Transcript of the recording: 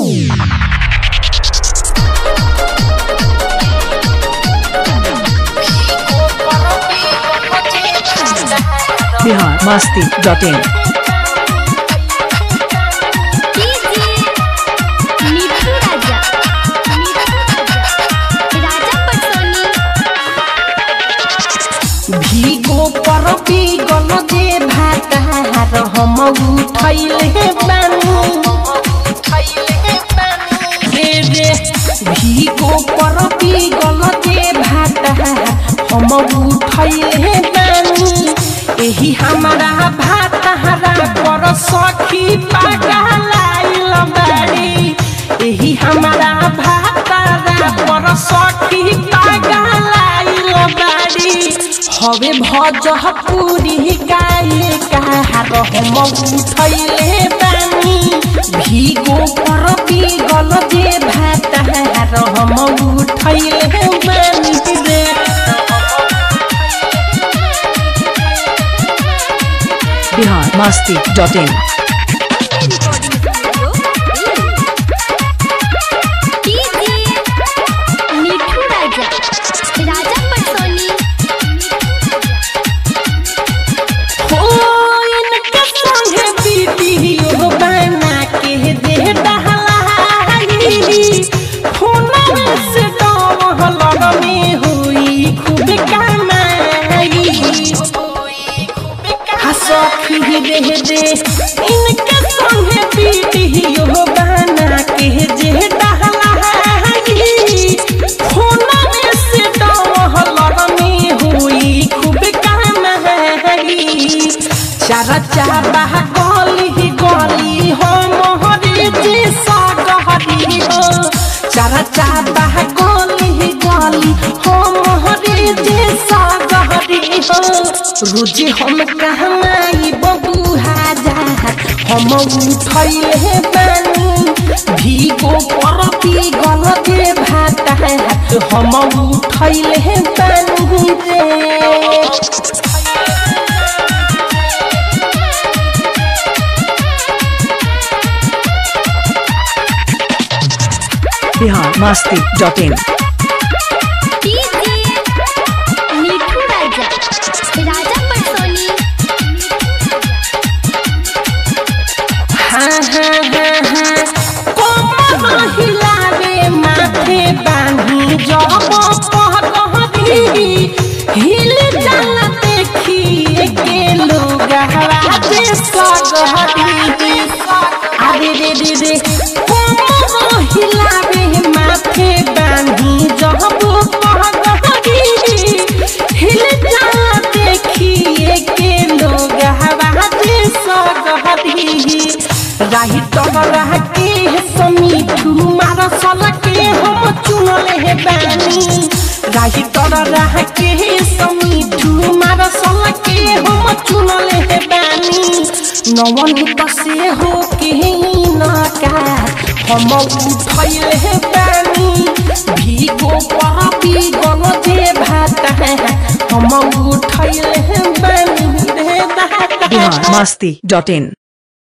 Bihar Masti dot in मिठू राजा राजा पटोनी ভিগো পরবি গল যে ভাতার হম উঠাইলে বানু রে রে ভিগো পরবি গল যে ভাতার হম উঠাইলে বানু এহি হামারা ভাতাহারা পর সখী পাগালাইল বাড়ি এহি হামারা ভাতারা পর সখী পাগালাইল বাড়ি হবে ভজপুরি গায়ে কাহার হম উঠैले বানি ভিগো पर গল যে ভাতাহার হম উঠैले বানি রে बिहार मस्ती डॉट इन मिठू राजा राजा पटोनी हो इनके संगे वीडियो बना के दे डहलाई फोनवा से डहलर में हुई खूब कमाई हसखी दे दे इनके संगे वीडियो बना के जे डहलाई फोनवा से डहलर में हुई खूब कमाई चारा चाबा गली गली हो मोहरी जी सागहरी हो चारा चाबा गली गली हो मोहरी जी सागहरी हो रोजी हम कहमाई बबू हजार हम उठैले बानी भीगो परती गल जे भात हम उठैले बानी रे बिहार मस्ती डॉट इन मिठू राजा राजा पटोनी हाँ हाँ हाँ हाँ कोमर हिलावे माथे बांधी जब पहकहरी हिल जाला देखिए के लोग हवाजे सगहरी अरे रे रे रे कोमर हिलावे माथे बांधी जब पहकहरी हिल जाला देखिए के लोग हवाजे सगहरी राही तब रह के समीठू मार सल के हम चुनले हे बानी राही तर रह के समीठू मार सल के हम चुनले हे बानी नवन से हो के नका हम उठैले हे बानी भीगो पापी गल जे भात हम उठैले हे बानी रे दाता बिहार मस्ती डॉट इन